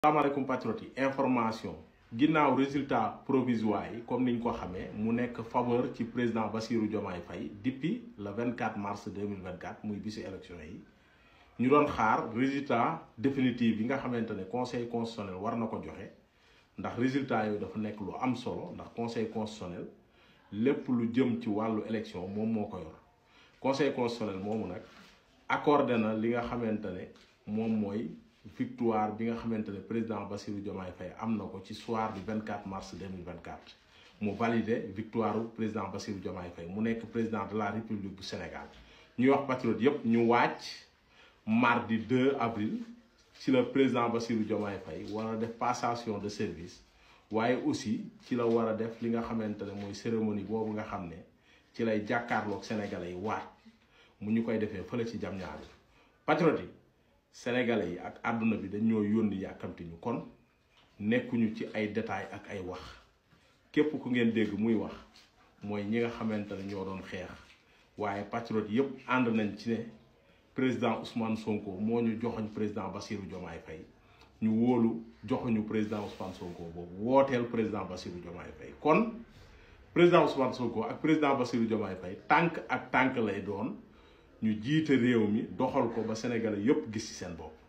salaamaaleykum patriotes yi information ginnaaw résultat provisoire yi comme niñ ko xamee mu nekk faveur ci président Bassirou Diomaye Faye depuis le 24 mars 2024 muy bisu élection yi ñu doon xaar résultat définitif yi nga xamante ne conseil constitutionnel war na ko joxe ndax résultat yooyu dafa nekk lu am solo ndax conseil constitutionnel lépp lu jëm ci wàllu élection moom moo ko yor conseil constitutionnel moomu nag accordé na li nga xamante ne moom mooy victoire bi nga xamante ne président Bassirou Diomaye Faye am na ko ci soir du 24 mars 2024 mu validé victoire u président Bassirou Diomaye Faye mu nekk président de la République bu Sénégal ñuy wax patriote yépp ñu wàcc mardi 2 avril ci la président Bassirou Diomaye Faye war a def passation de service waaye aussi ci la war a def li nga xamante ne mooy cérémonie boobu nga xam ne ci lay jàkkaarloog sénégalais yi waat mu ñu koy defee fële ci jam ñaari patriote yi sénégalais yi ak àdduna bi dañoo yónni yàkkamti ñu kon nekkuñu ci ay détails ak ay wax képp ku ngeen dégg muy wax mooy ñi nga xamante ne ñoo doon xeex waaye patriote yépp ànd nañ ci ne président Ousmane Sonko moo ñu joxoñ président Bassirou Diomaye Faye ñu wóolu joxuñu président Ousmane Sonko boobu wooteel président Bassirou Diomaye Faye kon président Ousmane Sonko ak président Bassirou Diomaye Faye tànk ak tànk lay doon ñu jiite réew mi doxal ko ba Sénégalais yépp gis ci seen bopp